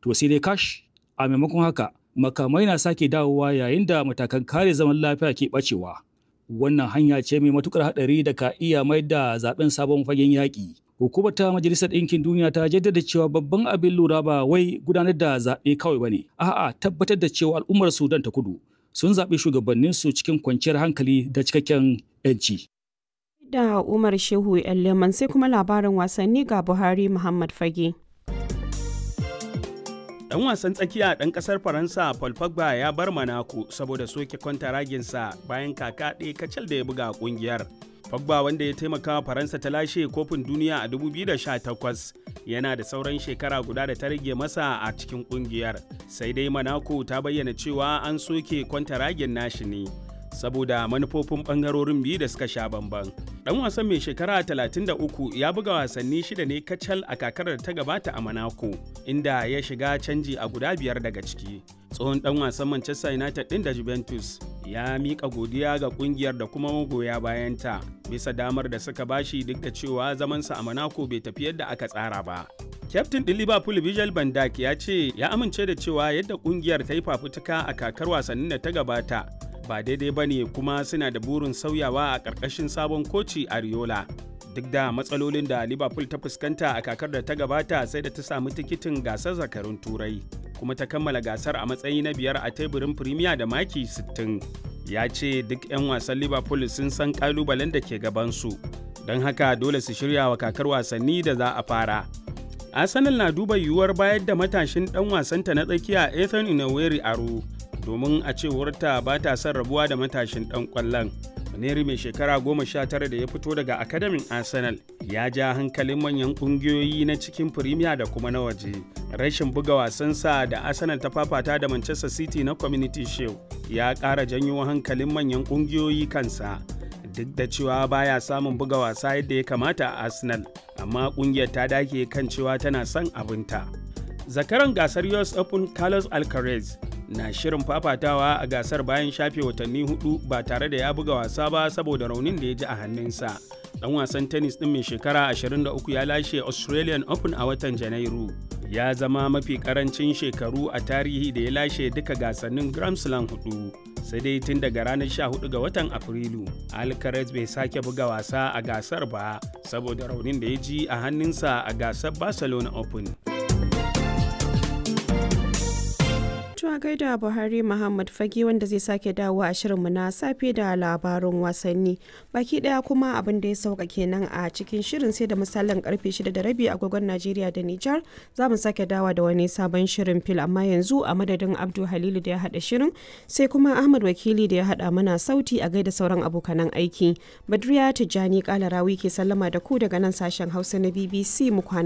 To sai dai kash a maimakon haka makamai na sake dawowa yayin da matakan kare zaman lafiya ke bacewa. Wannan hanya ce mai matukar haɗari da ka iya mai da zaben sabon fagen yaƙi. Hukumar ta Majalisar Ɗinkin Duniya ta jaddada cewa babban abin lura ba wai gudanar da zaɓe kawai ba ne, a'a tabbatar da cewa al'ummar Sudan ta kudu sun zaɓi shugabanninsu cikin kwanciyar hankali da cikakken 'yanci. Da Umar Shehu Leman sai kuma labarin wasanni ga Buhari Muhammad Fage. Dan wasan tsakiya ɗan ƙasar Faransa Paul Pogba ya bar Monaco saboda soke kwantaraginsa bayan kaka ɗaya kacal da ya buga ƙungiyar. Pogba wanda ya taimaka wa Faransa ta lashe kofin duniya a 2018 yana da sauran shekara guda da ta rage masa a cikin ƙungiyar. Sai dai Monaco ta bayyana cewa an soke kwantaragin nashi ne saboda manufofin ɓangarorin biyu da suka sha bamban. Dan wasan mai shekara 33 ya buga wasanni shida ne kacal a kakarar ta gabata a Monaco, inda ya shiga canji a guda biyar daga ciki. Tsohon dan wasan Manchester United ɗin da Juventus ya miƙa godiya ga ƙungiyar da kuma magoya bayanta bisa damar da suka bashi duk da cewa zamansa a Monaco bai tafi yadda aka tsara ba. Kyaftin ɗin Liverpool Virgil van Dijk ya ce ya amince da cewa yadda ƙungiyar ta yi fafutuka a kakar wasannin da ta gabata ba daidai ba ne kuma suna da burin sauyawa a ƙarƙashin sabon koci Ariola. Duk da matsalolin da Liverpool ta fuskanta a kakar da ta gabata sai da ta samu tikitin gasar zakarun Turai, kuma ta kammala gasar a matsayi na biyar a teburin Premier da maki 60. Ya ce duk 'yan wasan Liverpool sun san ƙalubalen da ke gabansu, don haka dole su shirya wa kakar wasanni da za a fara. Arsenal na duba yiwuwar bayar da matashin ɗan wasanta na tsakiya Ethan Inaweri aro domin a cewarta ba ta son rabuwa da matashin ɗan ƙwallon. Maneri mai shekara goma sha tara da ya fito daga akademin Arsenal ya ja hankalin manyan ƙungiyoyi na cikin Firimiya da kuma na waje. Rashin buga wasansa da Arsenal ta fafata da Manchester City na Community Shield ya ƙara janyo hankalin manyan ƙungiyoyi kansa. Duk da cewa baya samun buga wasa yadda ya kamata a Arsenal, amma ƙungiyar ta dake kan cewa tana son abinta. Zakaran gasar US Open Carlos Alcaraz na shirin fafatawa a gasar bayan shafe watanni hudu ba tare da ya buga wasa ba saboda raunin da ya ji a hannunsa. Dan wasan tennis din mai shekara 23 ya lashe Australian Open a watan Janairu. Ya zama mafi karancin shekaru a tarihi da ya lashe duka gasannin Grand Slam hudu. Sai dai tun daga ranar 14 ga watan Afrilu, Alcaraz bai sake buga wasa a gasar ba saboda raunin da ya ji a hannunsa a gasar Barcelona Open. a gaida Buhari Muhammad Fage wanda zai sake dawo a shirinmu na safe da labarun wasanni. Baki daya kuma abin da ya sauka kenan a cikin shirin sai da misalin karfe 6 da rabi agogon Najeriya da Nijar za mu sake dawa da wani sabon shirin fil amma yanzu a madadin Abdu Halilu da ya hada shirin sai kuma Ahmad Wakili da ya hada mana sauti a gaida sauran abokanan aiki. Badriya Tijjani Kalarawi ke sallama da ku daga nan sashen Hausa na BBC mu kwana